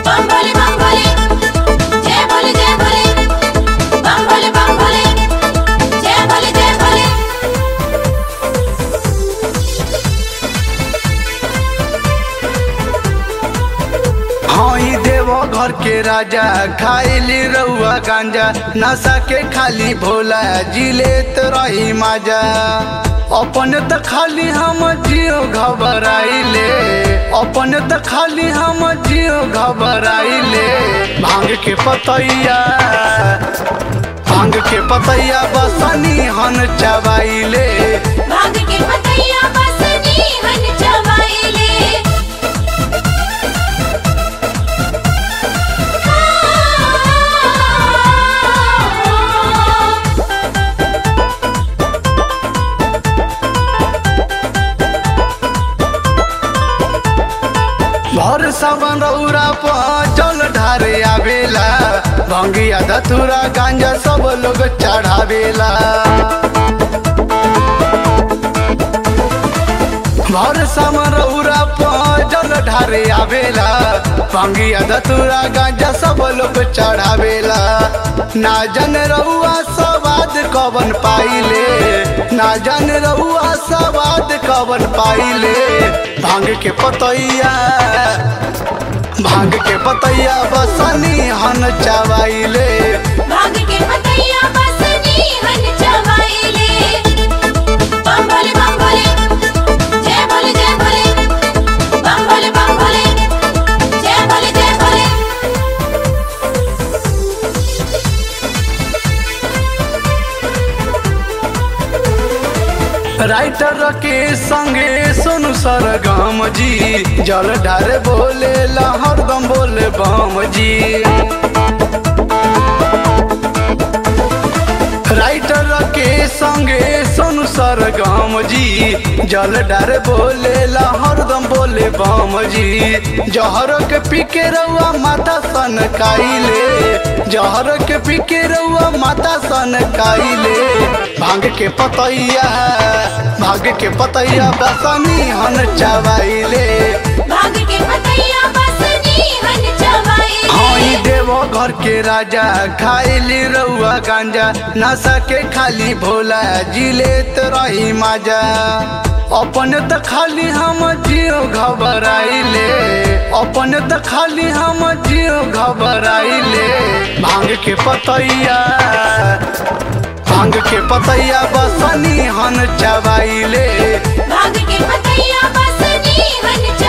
बम भोले बम भोले जय भोले जय भोले बम भोले बम भोले जय भोले जय भोले हाँ ई देवो घर के राजा खाइली रउआ गांजा नशा के खाली भोला जिलेत रही माजा अपन त खाली हम जियो घबराइले अपन त खाली हम जियो घबराइले भांग के पतैया भांग के पतैया बसनी हन चबाइले भांग के पतैया बसनी हन चबाइले भर सावन रौरा प जल ढारे आवेला भंगिया धतुरा गांजा सब लोग चढ़ावेला भर सावन रौरा प जल ढारे आवेला भंगिया धतुरा गांजा सब लोग चढ़ावेला ना जन रउआ सवाद कवन पाइले ना जन रउआ सवाद कवन पाइले भांग के पतैया भांग के पतैया बसनी हन चबाइले भांग के पतैया बसनी हन चबाइले बम भोले बम भोले जय भोले जय भोले बम भोले बम भोले जय भोले जय भोले राइटर के संगे सोनू सरगम जी जल ढारे बोले हरदम बोले बम जी राइटर के संगे सोनू सरगम जी जल डारे बोले हरदम बोले बम जी जहर के पीके रउआ माता सन काइले जहर के पीके रउआ माता सन काइले भांग के पतैया भांग के पतैया बसनी हन चबाइले भांग के पतैया बसनी हन चबाइले हाँ ई देवो घर के राजा खाइली रउआ गांजा नशा के खाली भोला जिलेत रही माजा अपन त खाली हम जियो घबराइले अपन त खाली हम जियो घबराइले भांग के पतैया भांग के पतैया बसनी हन चबाइले भांग के पतैया बसनी हन